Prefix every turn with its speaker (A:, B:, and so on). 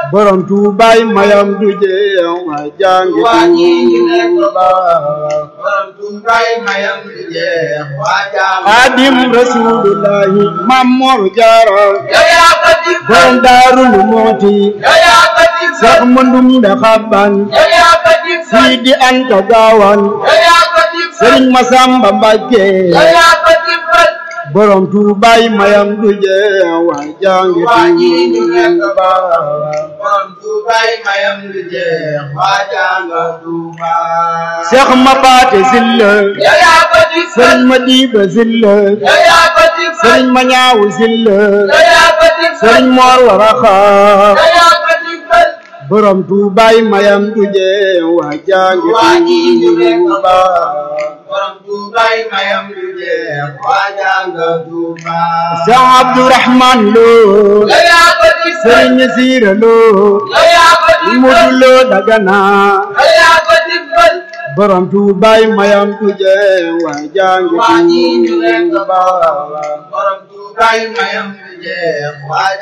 A: borom tuubaay mayam du jeex waa jàngi
B: waa ñi ñu nekk
A: Tuuba
B: borom tuubaay mayam du jeex waa jàngi
A: xaadim rasulullahi mamor jaara
B: yow yaa ko dig
A: borom daarul mooti
B: yow yaa ko dig
A: sax mëndum da xabban
B: yow yaa ko dig
A: Sidi Anta Gaawan
B: yow yaa ko dig
A: Sëriñ Masamba Mbàkke
B: yow yaa ko dig
A: borom tuubaay mayam du jeex waa jàngi
B: waa ñi ñu nekk
A: Tuuba
B: borom tuubaay mayam du jeex waa jàngi Tuuba
A: Seex ma paate silla
B: yow yaa ko dig
A: Sëriñ ma diiba silla
B: yow yaa ko dig
A: Sëriñ ma ñaawu silla
B: yow yaa ko dig
A: Sëriñ Moor Waraxa
B: yow yaa ko dig
A: borom tuubaay mayam du jeex waa jàngi
B: waa ñi ñu nekk
A: Tuuba
B: borom tuubaay mayam du jeex waa jàngi Tuuba
A: Seex Abdurahmaan Lo
B: yow yaa ko dig
A: Sëriñ Siira Lo
B: yow yaa ko dig
A: Mudu Lo Dagana
B: yow yaa ko dig
A: borom tuubaay mayam du jeex waa jàngi
B: waa ñi ñu nekk
A: Tuuba
B: borom tuubaay mayam du jeex waa